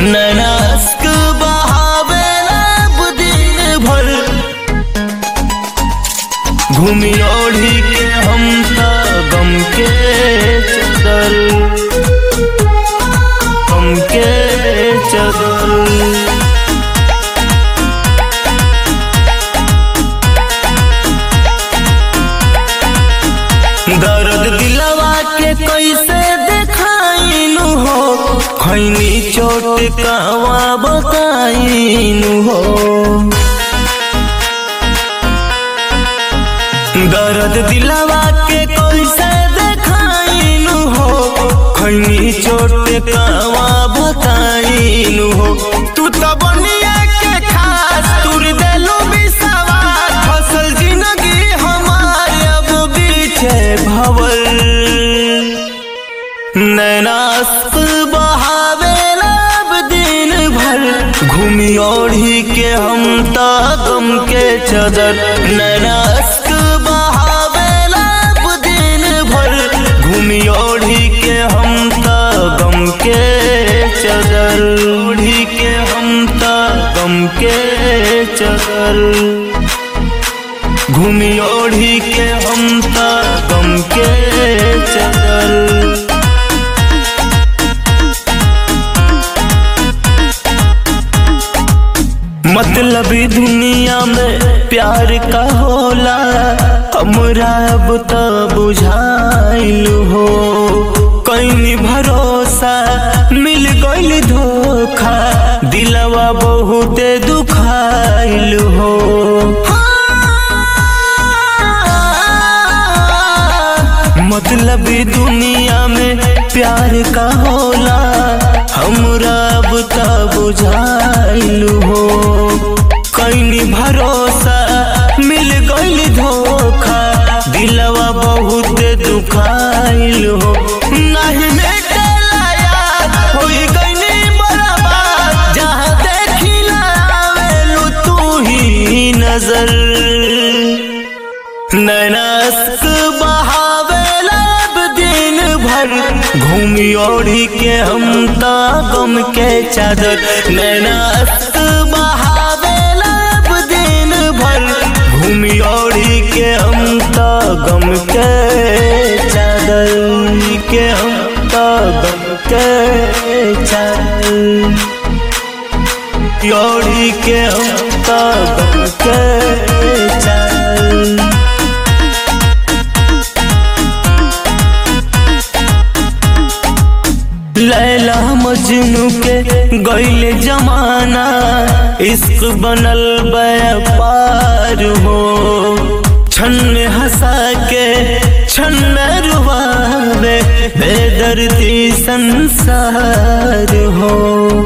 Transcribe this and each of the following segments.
नैनास्क बहावेला दिन भर घूमी ओढ़ी के हम त गम के चदर गम के चदर दर्द दिलवा के कैसे देखाइनु हो खैनी चोट कहवा बताइनु हो दर्द दिलवा के कैसे देखाइनु हो खैनी चोट कहवा बताइनु हो तू तो बनिया के खास तुर देलू बिसवास फसल जिंदगी हमार अब बीचे भवल नैनास्क बहावेला अब दिन भर घूमी ओढ़ी के हम ता गम के चदर नैनास्क बहावेला अब दिन भर घूमी ओढ़ी के हम ता गम के चदर ओढ़ी के हम ता गम के चदर घूमी ओढ़ी के हम ता गम के चदर मतलबी दुनिया में प्यार का होला हमरा अब तो बुझाइल हो कहीं भरोसा मिल गइल धोखा दिलवा बहुते दुखाइल हो मतलबी दुनिया में प्यार का होला हमरा अब तो बुझाइल हो कहीं भरोसा मिल गइल धोखा दिलवा बहुत दुखाइल हो नहीं मेटेला याद होई गइनी बर्बाद जहाँ देखिला आवेलू तू ही नजर नैनास्क बहावेला अब दिन भर घूमी ओढ़ी के हम ता गम के चादर नैनास्क बहावेला अब दिन भर घूमी ओढ़ी के हम ता गम के चादर के हम ता गम के चादर ओढ़ी के हम ता गम के चादर लैला मजनू के गैल जमाना इश्क बनल व्यापार हो छन हंसा के छन रुबावे बेदर्दी संसार हो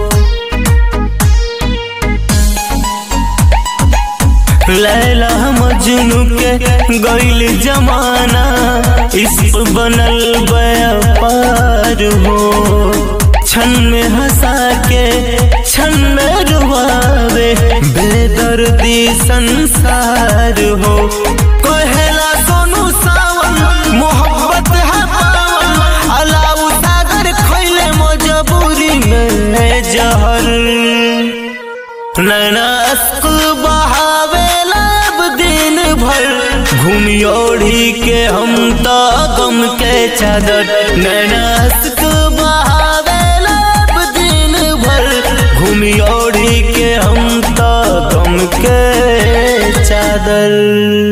लैला मजनू के गैल जमाना इश्क बनल व्यापार हो छन में हंसा के छन में रुबावे बेदर्दी संसार हो कहेला सोनू सावन मोहब्बत है पावन अलाउ सागर खैले मजबूरी में जहर नैनास्क बहावेला अब दिन भर घूमी ओढ़ी के हम तो गम के चादर नैनास्क बहावेला अब दिन भर घूमी ओढ़ी के हम तो गम के चादर